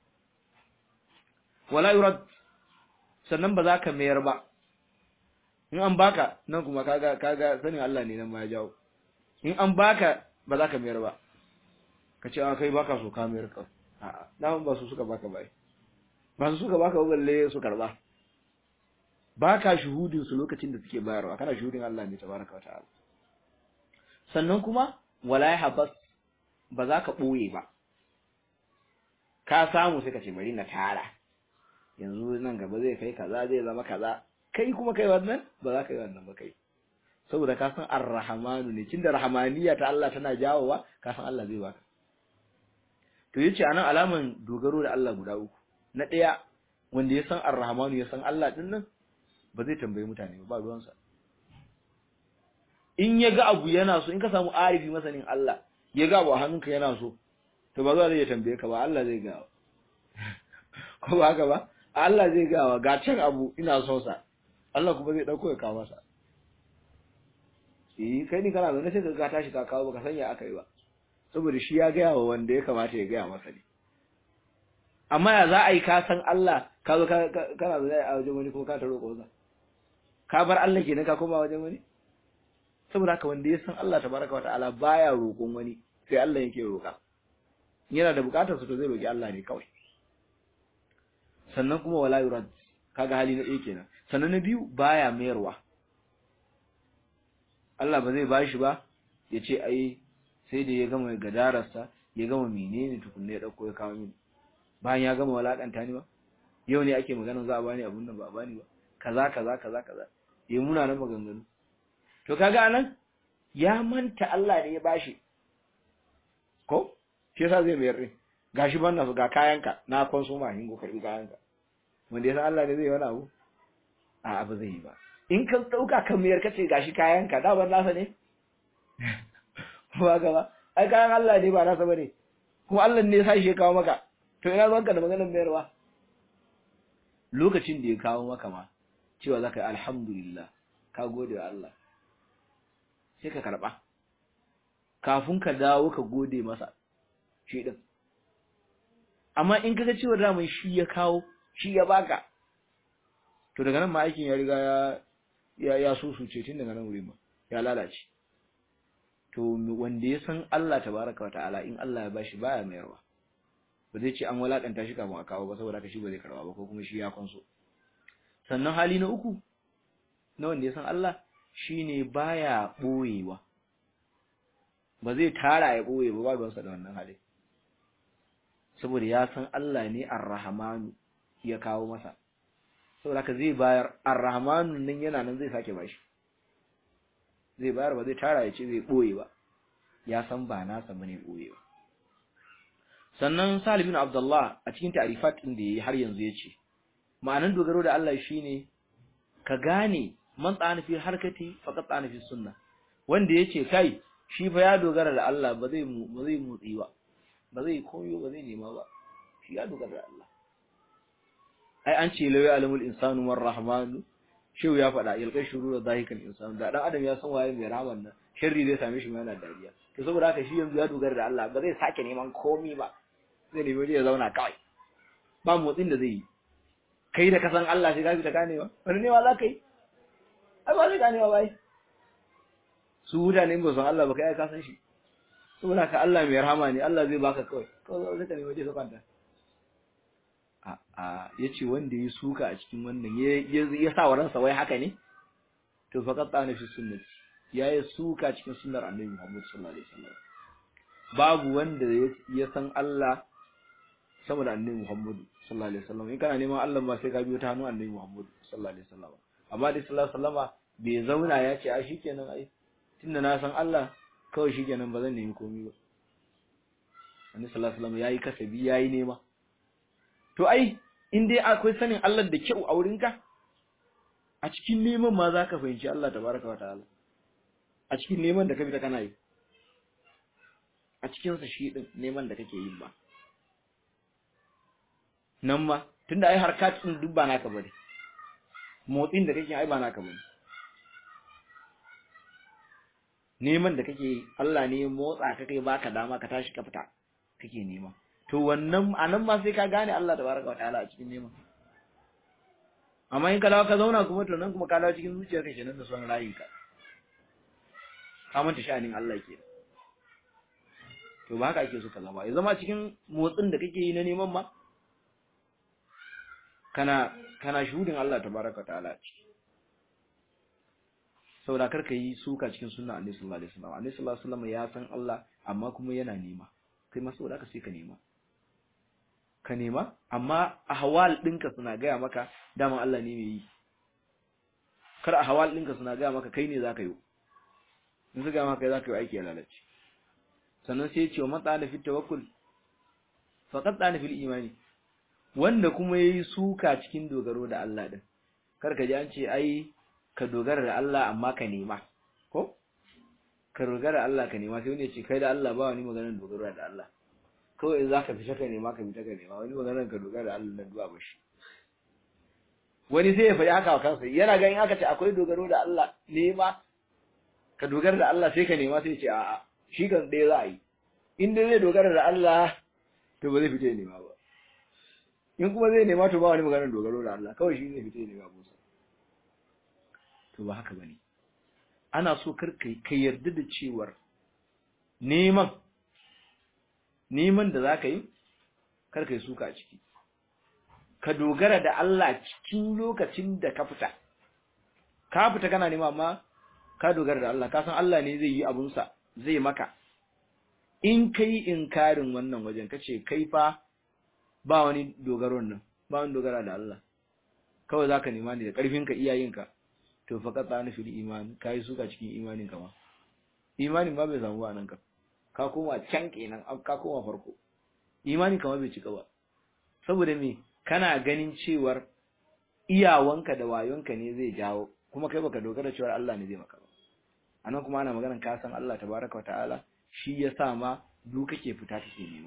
wala yurad sannan ba za ka mayar ba in an baka nan kuma kaga kaga sanin Allah ne nan ma ya jawo in an baka ba za ka mayar ba ka ce a kai baka so ka mayar ka a'a dan ba su suka baka bai ba su suka baka balle su karba baka shuhudin su lokacin da suke bayarwa kana shuhudin Allah ne tabaraka wataala sannan kuma wala habas ba za ka boye ba ka samu sai ka ce bari na tara yanzu nan gaba zai kai kaza zai zama kaza kai kuma kai wannan ba za ka yi wannan ba kai saboda ka san ar-rahmanu ne tunda rahmaniya ta Allah tana jawowa ka san Allah zai baka to yace anan alaman dogaro da Allah guda uku na daya wanda ya san ar-rahmanu ya san Allah din nan ba zai tambayi mutane ba ruwansa in ya ga abu yana so in ka samu arifi masanin Allah ya ga abu a hannunka yana so to ba za zai tambaye ka ba Allah zai ga ko ba haka ba Allah zai gawa ga can abu ina son sa Allah kuma zai dauko ya kawo masa eh kai ni kana zaune sai ka ga tashi ka kawo baka sanya aka yi ba saboda shi ya gaya wa wanda ya kamata ya gaya masa ne amma ya za a yi ka san Allah ka zo kana zaune a wajen wani kuma ka ta roƙo sa ka bar Allah kenan ka koma wajen wani saboda haka wanda ya san Allah tabaraka wataala baya roƙon wani sai Allah yake roƙa yana da bukatar su to zai roƙi Allah ne kawai sannan kuma wala yurad kaga hali na ɗaya kenan sannan na biyu baya mayarwa Allah ba zai bashi ba ya ce ai sai da ya gama gadararsa ya gama menene tukunne ya dauko ya kawo mini bayan ya gama walakanta ni ba yau ne ake magana za a bani abun nan ba a bani ba kaza kaza kaza kaza ya muna nan maganganu to kaga anan ya manta Allah ne ya bashi ko shi yasa zai mayar din gashi ban na ga kayanka na konsuma hingo karbi kayanka wanda yasa Allah ne zai wani abu a abu zai yi ba in ka dauka kan mayar kace gashi kayanka da ban nasa ne ba ga ba ai kayan Allah ne ba nasa bane kuma Allah ne ya sa shi ya kawo maka to ina ruwanka da maganar mayarwa lokacin da ya kawo maka ma cewa zaka yi alhamdulillah ka gode wa Allah sai ka karba kafin ka dawo ka gode masa shi din amma in kaga cewa daman shi ya kawo shi ya baka to daga nan ma aikin ya riga ya ya ya susuce tun daga nan wuri ma ya lalace to wanda ya san Allah tabaraka wataala in Allah ya bashi baya mayarwa ba zai ce an walakanta shi kafin a kawo ba saboda haka shi ba zai karba ba ko kuma shi ya konso sannan hali na uku na wanda ya san Allah shine baya boyewa ba zai tara ya boye ba ba da wannan hali saboda ya san Allah ne ar-rahmanu ya kawo masa saboda haka zai bayar ar-rahmanu nan yana nan zai sake bashi zai bayar ba zai tara ya ce zai boye ba ya san ba nasa bane boye ba sannan Salim bin Abdullah a cikin ta'rifat din da yayi har yanzu yace ma'anan dogaro da Allah shine ka gane man tsana fi harkati faqat tsana fi sunna wanda yace kai shi fa ya dogara da Allah ba zai ba zai motsi ba ba zai koyo ba zai nema ba shi ya dogara da Allah ai an ce lawi alamul insanu war rahmanu shehu ya faɗa yalkai shuru da zahikan insanu da dan adam ya san waye mai rahman nan sharri zai same shi ma yana dariya to saboda haka shi yanzu ya dogara da Allah ba zai sake neman komi ba zai nemi waje ya zauna kawai ba motsin da zai yi kai da kasan Allah sai ka fi ta ganewa wani ne wa za ka yi ai ba zai ganewa ba su mutane ba san Allah ba kai ka san shi saboda ka Allah mai rahama ne Allah zai baka kawai kawai zai ka nemi waje ka kwanta a a yace wanda ya suka a cikin wannan ya ya sa wa ransa wai haka ne to faqat tsana fi sunnati yayi suka cikin sunnar Annabi Muhammad sallallahu alaihi wasallam babu wanda ya san Allah sama da Annabi Muhammad sallallahu alaihi wasallam in kana neman Allah ba sai ka biyo ta hannun Annabi Muhammad sallallahu alaihi wasallam amma dai sallallahu alaihi wasallama bai zauna ya ce a shikenan ai tunda na san Allah kawai shikenan ba zan nemi komai ba Annabi sallallahu alaihi wasallam yayi kasabi yayi nema to ai in dai akwai sanin Allah da kyau a wurinka a cikin neman ma zaka fahimci Allah tabaraka wa ta'ala a cikin neman da ka bi ta kana yi a cikin sa shi din neman da kake yi ba nan ma tunda ai harkat din duk ba naka bane motsin da kake ai ba naka bane neman da kake Allah ne motsa ka kai baka dama ka tashi ka fita kake nema to wannan anan ma sai ka gane Allah tabaraka wa ta'ala a cikin neman amma in ka dawo ka zauna kuma to nan kuma ka dawo cikin zuciyarka kenan da son rayuka ka manta sha'anin Allah ke to ba haka ake so ka zama ya zama cikin motsin da kake yi na neman ma kana kana shuhudin Allah tabaraka wa ta'ala ciki saboda kar ka yi suka cikin sunna Annabi sallallahu alaihi wasallam Annabi sallallahu alaihi wasallam ya san Allah amma kuma yana nema kai ma saboda ka sai ka nema ka nema amma ahwal ɗinka suna gaya maka daman Allah ne mai yi kar ahwal ɗinka suna gaya maka kai ne zaka yi in su gaya maka zaka yi aiki ya lalace sannan sai ya ce wa matsala fi tawakkul faqad tsana fil imani wanda kuma yayi suka cikin dogaro da Allah din kar ka ji an ce ai ka dogara da Allah amma ka nema ko ka dogara da Allah ka nema sai wani ya ce kai da Allah ba wani maganar dogaro da Allah kawai in zaka fita ka nema ka fita ka nema wani maganar ka dogara da Allah nan duba bashi wani sai ya faɗi haka wa kansa yana ganin aka ce akwai dogaro da Allah nema ka dogara da Allah sai ka nema sai ya ce a'a shi kan ɗaya za a yi in dai zai dogara da Allah to ba zai fita ya nema ba in kuma zai nema to ba wani maganar dogaro da Allah kawai shi zai fita ya nema musa to ba haka bane ana so kar ka yarda da cewar neman neman da za ka yi kar ka yi suka a ciki ka dogara da Allah cikin lokacin da ka fita ka fita kana nema amma ka dogara da Allah ka san Allah ne zai yi abunsa zai maka in kai inkarin wannan wajen kace kai fa ba wani dogaron nan ba wani dogara da Allah kawai zaka nema ne da karfinka iyayenka to fa ka tsani fil iman kai suka cikin imanin ka ma imanin ba bai samu ba nan ka ka koma can kenan ka koma farko imanin ka ma bai cika ba saboda me kana ganin cewar iyawanka da wayonka ne zai jawo kuma kai baka dogara cewar Allah ne zai maka ba anan kuma ana maganar ka san Allah tabaraka wa ta'ala shi ya sa ma duk kake fita kake nema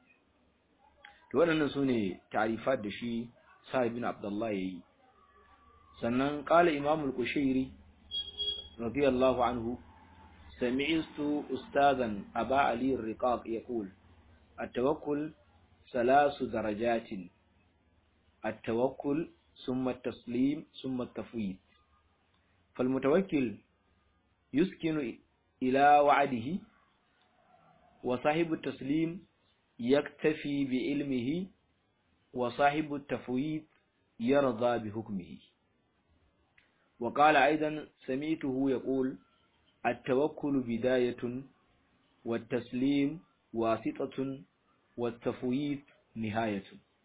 to waɗannan sune ta'rifat da shi Sa'id bin Abdullah yayi sannan qala Imam al-Qushairi radiyallahu anhu سمعت أستاذا أبا علي الرقاق يقول التوكل ثلاث درجات التوكل ثم التسليم ثم التفويض فالمتوكل يسكن إلى وعده وصاحب التسليم يكتفي بعلمه وصاحب التفويض يرضى بحكمه وقال أيضا سمعته يقول التوكل بداية والتسليم واسطة والتفويض نهاية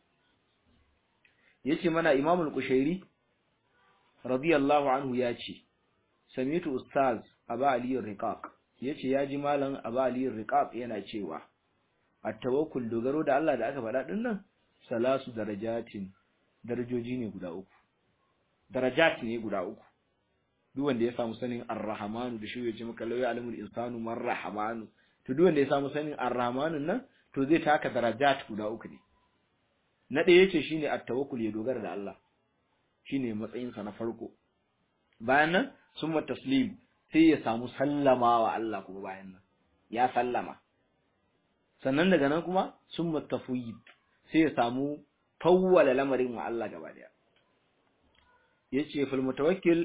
yace mana Imam al-Qushairi radiyallahu anhu yace samitu ustaz Aba Ali al-Riqaq yace yaji malam Aba Ali al-Riqaq yana cewa at-tawakkul dogaro da Allah da aka faɗa din nan salasu darajatin darajoji ne guda uku darajat ne guda uku duk wanda ya samu sanin ar-rahmanu da shi ya ce maka lawi alimul insanu man rahmanu to duk wanda ya samu sanin ar-rahmanu nan to zai taka darajat guda uku ne na ɗaya yace shine at-tawakkul ya dogara da Allah shine matsayin sa na farko bayan nan summa taslim sai ya samu sallama wa Allah kuma bayan nan ya sallama sannan daga nan kuma summa tafwid sai ya samu fawwala lamarin wa Allah gaba daya yace fal mutawakkil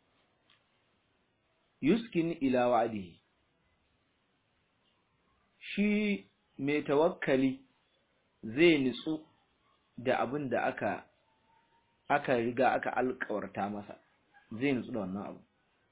yuskin ila wa'dihi shi mai tawakkali zai nitsu da abin da aka aka riga aka alƙawarta masa zai nitsu da wannan abu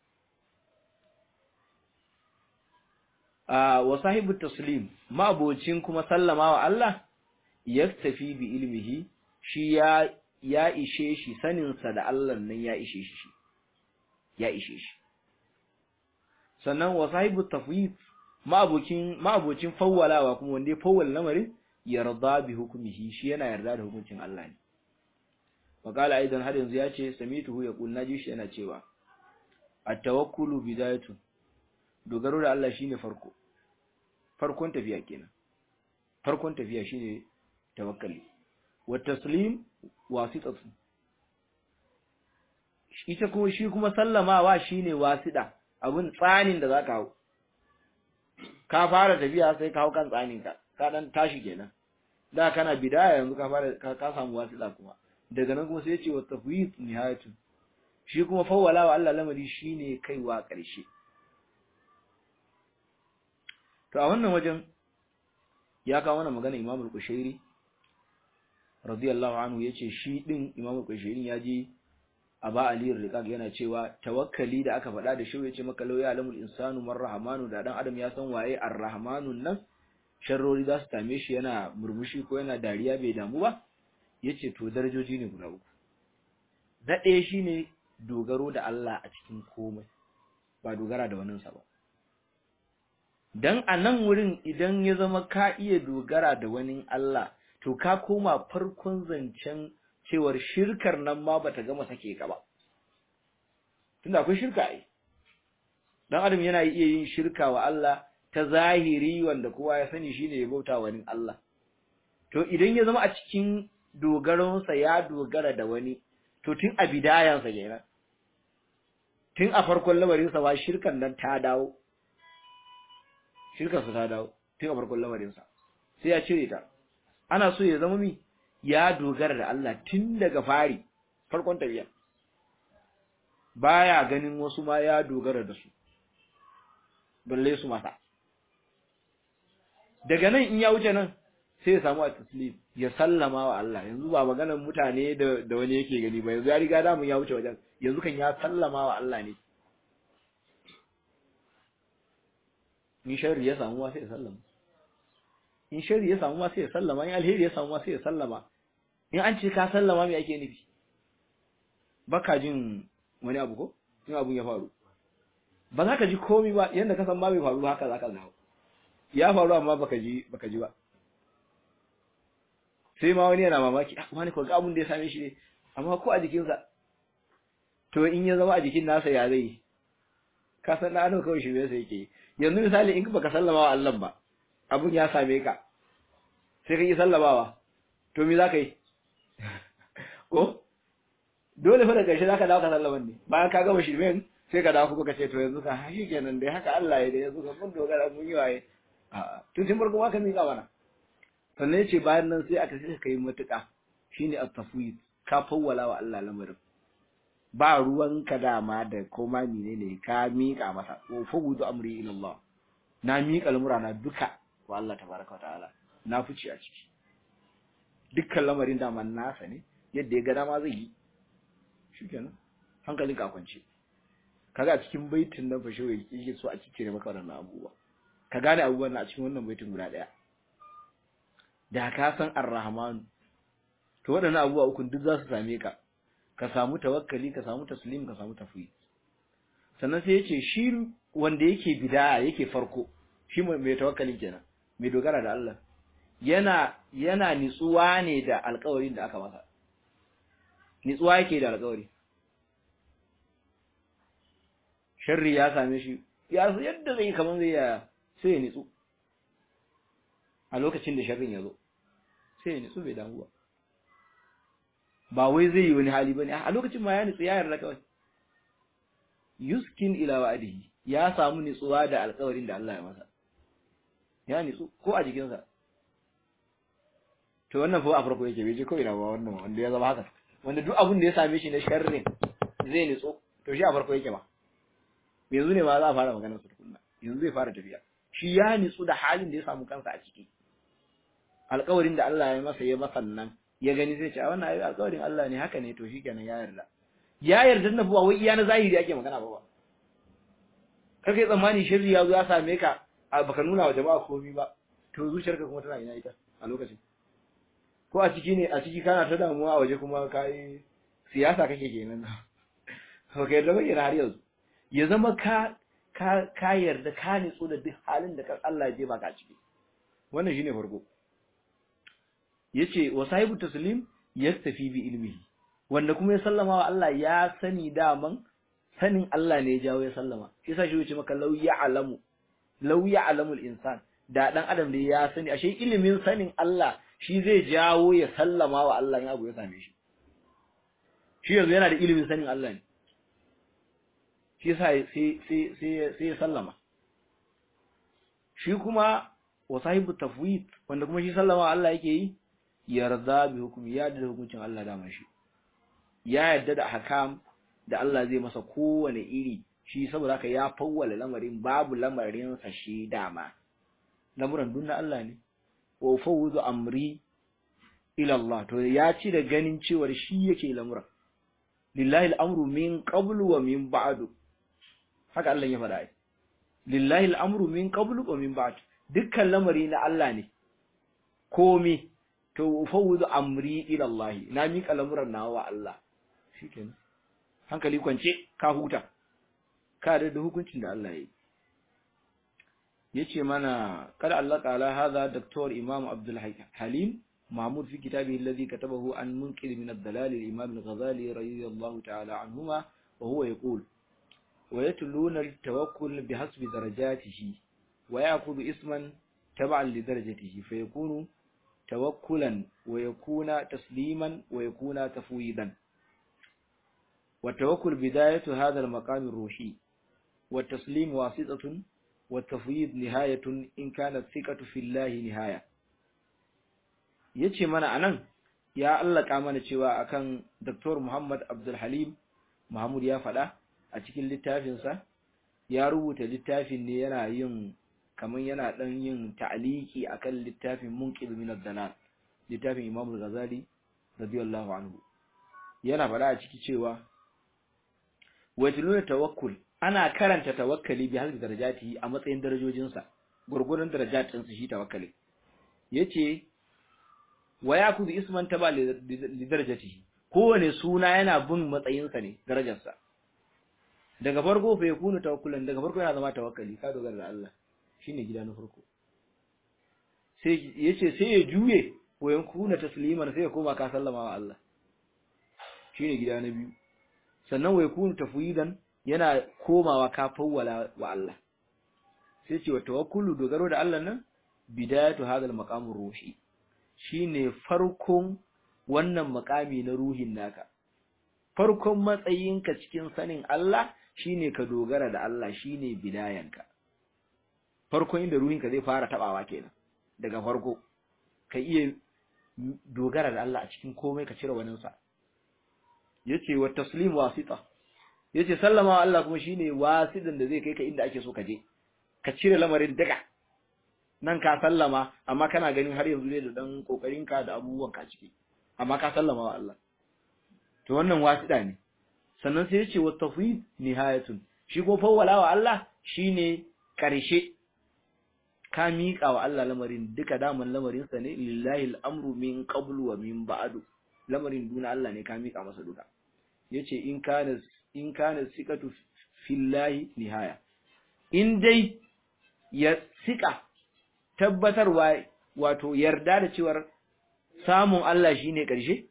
a wa sahibu taslim ma'abocin kuma sallama wa Allah yaktafi bi ilmihi shi ya ya ishe shi saninsa da Allah nan ya ishe shi ya ishe shi sannan wa sahibu tafwid ma'abocin ma'abocin fawwalawa kuma wanda ya fawwala lamarin yarda bi hukumihi shi yana yarda da hukuncin Allah ne wa qala aidan har yanzu yace samituhu yaqul naji shi yana cewa at-tawakkulu bidayatun dogaro da Allah shine farko farkon tafiya kenan farkon tafiya shine tawakkali wa taslim wasitatu ita kuma shi kuma sallamawa shine wasida abun tsanin da zaka hau ka fara tafiya sai ka hau kan tsanin ka ka dan tashi kenan da kana bidaya yanzu ka fara ka samu wasila kuma daga nan kuma sai ya ce wa tafwid nihayatu shi kuma fawwala wa Allah lamari shine kaiwa ƙarshe to a wannan wajen ya kawo wannan magana Imam al-Qushairi radiyallahu anhu yace shi din Imam al-Qushairi ya je Aba Ali al-Riqaq yana cewa tawakkali da aka faɗa da shi yace maka law ya alamul insanu man rahmanu da dan adam ya san waye ar-rahmanun nan sharrori za su same shi yana murmushi ko yana dariya bai damu ba yace to darajoji ne guda uku na ɗaya shine dogaro da Allah a cikin komai ba dogara da waninsa ba dan a nan wurin idan ya zama ka iya dogara da wani Allah to ka koma farkon zancen cewar shirkar nan ma bata gama sake ka ba tunda akwai shirka ai dan adam yana iya yin shirka wa Allah ta zahiri wanda kowa ya sani shine ya bauta wani Allah to idan ya zama a cikin dogaronsa ya dogara da wani to tun a bidayansa kenan tun a farkon lamarinsa ba shirkan nan ta dawo shirkarsa ta dawo tun a farkon lamarinsa sai ya cire ta ana so ya zama mi ya dogara da Allah tun daga fari farkon tafiya baya ganin wasu ma ya dogara da su balle su mata daga nan in ya wuce nan sai ya samu a taslim ya sallama wa Allah yanzu ba maganar mutane da da wani yake gani ba yanzu ya riga da mun ya wuce wajen yanzu kan ya sallama wa Allah ne in sharri ya samu sai ya sallama in sharri ya samu sai ya sallama in alheri ya samu sai ya sallama in an ce ka sallama me ake nufi baka jin wani abu ko in abun ya faru ba za ka ji komai ba yanda ka san ba bai faru haka za ka dawo ya faru amma baka ji baka ji ba sai ma wani yana mamaki ah wani ko ga abun da ya same shi ne amma ko a jikinsa to in ya zama a jikin nasa ya zai ka san da ano kawai shi sai yake yanzu misali in baka sallama wa Allah ba abun ya same ka sai ka yi sallamawa to me za ka yi ko dole fa da ƙarshe za ka dawo ka sallaman ne bayan ka gama shirmen sai ka dawo kuma ka ce to yanzu ka shi kenan dai haka Allah ya da yanzu ka mun dogara mun yi waye a'a tun tun farko ma ka miƙa mana sannan yace bayan nan sai aka sai kai matuƙa shine at-tafwid ka fawwala wa Allah lamarin ba ruwan ka dama da koma menene ka miƙa masa wa fawudu amri ila Allah na miƙa lamurana duka wa Allah tabaraka wa ta'ala na fice a ciki dukkan lamarin dama nasa ne yadda ya ga dama zai yi shikenan hankalin ka kwance kaga a cikin baitin nan fa shi yake so a cikin maka wannan abubuwa ka gane abubuwan a cikin wannan baitin guda daya da ka san ar-rahman to waɗannan abubuwa uku duk za su same ka ka samu tawakkali ka samu taslim ka samu tafwid sannan sai yace shi wanda yake bid'a yake farko shi mai tawakkali kenan mai dogara da Allah yana yana nitsuwa ne da alƙawarin da aka masa nitsuwa yake da alƙawari sharri ya same shi ya so yadda zai kaman zai ya sai ya nitsu a lokacin da sharrin ya zo sai ya nitsu bai damu ba ba wai zai yi wani hali bane a lokacin ma ya nitsu ya yarda kawai yuskin ila wa'dihi ya samu nitsuwa da alƙawarin da Allah ya masa ya nitsu ko a jikinsa to wannan fa a farko yake bai je ko ina ba wannan wanda ya zama haka wanda duk abin da ya same shi na sharrin zai nitsu to shi a farko yake ba yanzu ne ma za a fara maganar su tukunna yanzu zai fara tafiya shi ya nitsu da halin da ya samu kansa a ciki alƙawarin da Allah ya masa ya masa nan ya gani sai ce a wannan ayi alƙawarin Allah ne haka ne to shikenan ya yarda ya yarda na ba wai iya na zahiri ake magana ba ba kar kai tsammani shirri ya zo ya same ka a baka nuna wa jama'a komai ba to zuciyarka kuma tana ina ita a lokacin ko a ciki ne a ciki kana ta damuwa a waje kuma kai siyasa kake kenan ba ka yarda ba kenan har yanzu ya zama ka ka ka yarda ka nitsu da duk halin da Allah ya je baka ciki wannan shine farko yace wa sahibu taslim yastafi bi ilmihi wanda kuma ya sallama wa Allah ya sani daman sanin Allah ne ya jawo ya sallama yasa shi yace maka law ya'lamu law ya'lamu al-insan da dan adam da ya sani ashe ilimin sanin Allah shi zai jawo ya sallama wa Allah in abu ya same shi shi yanzu yana da ilimin sanin Allah ne shi yasa sai sai sai sai ya sallama shi kuma wa sahibu tafwid wanda kuma shi sallama Allah yake yi yarda bi hukumi ya da hukuncin Allah da shi ya yarda da hakam da Allah zai masa kowane iri shi saboda haka ya fawwala lamarin babu lamarin sa shi dama lamuran dunna Allah ne wa fawudu amri ila Allah to ya ci da ganin cewar shi yake lamuran lillahi al'amru min qablu wa min ba'du haka Allah ya faɗa ai lillahi al'amru min qablu wa min ba'du dukkan lamari na Allah ne komi to fawudu amri ila Allah na miƙa lamuran nawa wa Allah shikenan hankali kwance ka huta ka da hukuncin da Allah ya yi yace mana kada Allah ta'ala hadha Dr. Imam Abdul Halim Mahmud fi kitabihi alladhi katabahu an munqidh min ad-dalal al-Imam al-Ghazali radiyallahu ta'ala anhuma wa huwa yaqul wa yatluna al-tawakkul bihasbi darajatihi wa ya'khudhu isman tab'an li darajatihi fa yakunu tawakkulan wa yakuna tasliman wa yakuna tafwidan والتوكل بداية هذا المقام الروحي والتسليم واسطة والتفويض نهاية إن كانت الثقة في الله نهاية yace mana anan ya allaka mana cewa akan Dr. Muhammad Abdul Halim Mahmud ya faɗa a cikin littafinsa ya rubuta littafin ne yana yin kaman yana dan yin ta'aliki akan littafin Munqidh min ad-Dalal littafin Imam Al-Ghazali radiyallahu anhu yana faɗa a ciki cewa wa tiluna tawakkul ana karanta tawakkali bi hasbi darajati a matsayin darajojinsa gurgurun darajatin su shi tawakkali yace wa yakuzu isman taba li darajatihi kowane suna yana bin matsayinsa ne darajarsa daga farko fa yakunu tawakkulan daga farko yana zama tawakkali ka dogara da Allah shine gida na farko sai yace sai ya juye wa yakuna tasliman sai ya koma ka sallama wa Allah shine gida na biyu sannan wa yakunu tafwidan yana komawa ka fawwala wa Allah sai ce wa tawakkulu dogaro da Allah nan bidayatu hadal maqamur ruhi shine farkon wannan makami na ruhin naka farkon matsayinka cikin sanin Allah shine ka dogara da Allah shine bidayanka farkon inda ruhinka zai fara tabawa kenan daga farko ka iya dogara da Allah a cikin komai ka cire waninsa yace wa taslim wasita yace sallama wa Allah kuma shine wasidan da zai kai ka inda ake so ka je ka cire lamarin daga nan ka sallama amma kana ganin har yanzu ne da dan kokarin ka da abubuwan ka ciki amma ka sallama wa Allah to wannan wasida ne sannan sai yace wa tafwid nihayatun shi ko fawwala wa Allah shine karshe ka miƙa wa Allah lamarin duka daman lamarin sa ne lillahi al'amru min qablu wa min ba'du lamarin duna Allah ne ka miƙa masa duka yace in kana in kana sikatu fillahi nihaya in dai ya sika tabbatarwa wato yarda da cewar samun Allah shine ƙarshe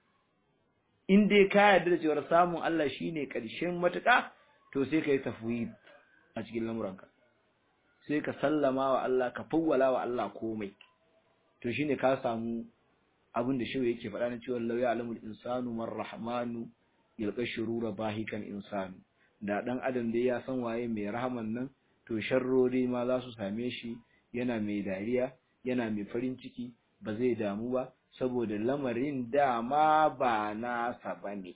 in dai ka yarda da cewar samun Allah shine ƙarshen matuƙa to sai kai tafwid a cikin lamuranka sai ka sallama wa Allah ka fawwala wa Allah komai to shine ka samu abin da shi yake faɗa na cewa law ya'lamul insanu man rahmanu yalqa shurura bahikan insanu da dan adam dai ya san waye mai rahaman nan to sharrori ma za su same shi yana mai dariya yana mai farin ciki ba zai damu ba saboda lamarin dama ba nasa bane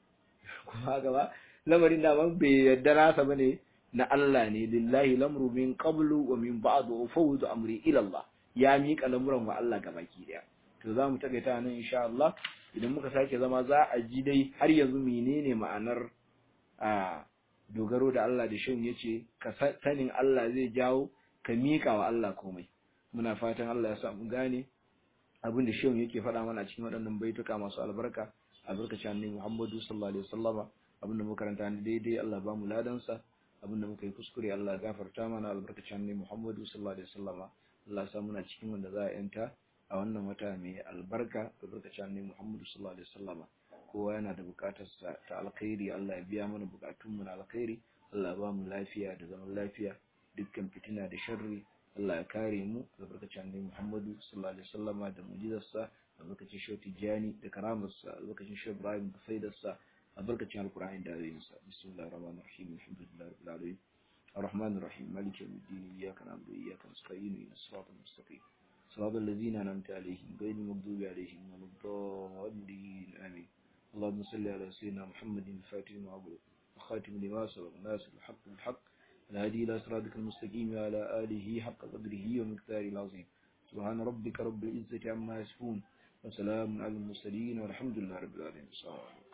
kuma gaba lamarin dama bai yarda nasa bane na Allah ne lillahi lamru min qablu wa min ba'du fawdu amri ila Allah ya miƙa lamuran wa Allah gabaki daya to zamu takaita nan insha Allah idan muka sake zama za a ji dai har yanzu menene ma'anar a dogaro da Allah da shin yace ka sanin Allah zai jawo ka miƙa wa Allah komai muna fatan Allah ya sa mu gane abin da shin yake faɗa mana cikin waɗannan baituka masu albarka albarkacin annabi Muhammadu sallallahu alaihi wasallama abin da muka karanta ne daidai Allah ba mu ladansa abin da muka yi kuskure Allah ya gafarta mana albarkacin annabi Muhammadu sallallahu alaihi wasallama Allah ya sa muna cikin wanda za a yanta a wannan wata mai albarka albarkacin annabi Muhammadu sallallahu alaihi wasallama kowa yana da bukatar sa ta alkhairi Allah ya biya mana bukatun mu na alkhairi Allah ya ba mu lafiya da zaman lafiya dukkan fitina da sharri Allah ya kare mu albarkacin annabi Muhammadu sallallahu alaihi wasallama da mu'jizarsa albarkacin Shehu Tijjani da karamarsa albarkacin Shehu Ibrahim da faidarsa albarkacin alkur'ani da ayoyinsa bismillahir rahmanir rahim alhamdulillahi rabbil alamin الرحمن الرحيم مالك يوم الدين إياك نعبد وإياك نستعين إلى الصراط المستقيم صراط الذين أنعمت عليهم غير المغضوب عليهم ولا الضالين آمين اللهم صل على سيدنا محمد الفاتح لما أغلق وخاتم لما سبق ناصر الحق بالحق الهادي إلى صراطك المستقيم وعلى آله حق قدره ومقداره العظيم سبحان ربك رب العزة عما يصفون وسلام على المرسلين والحمد لله رب العالمين السلام عليكم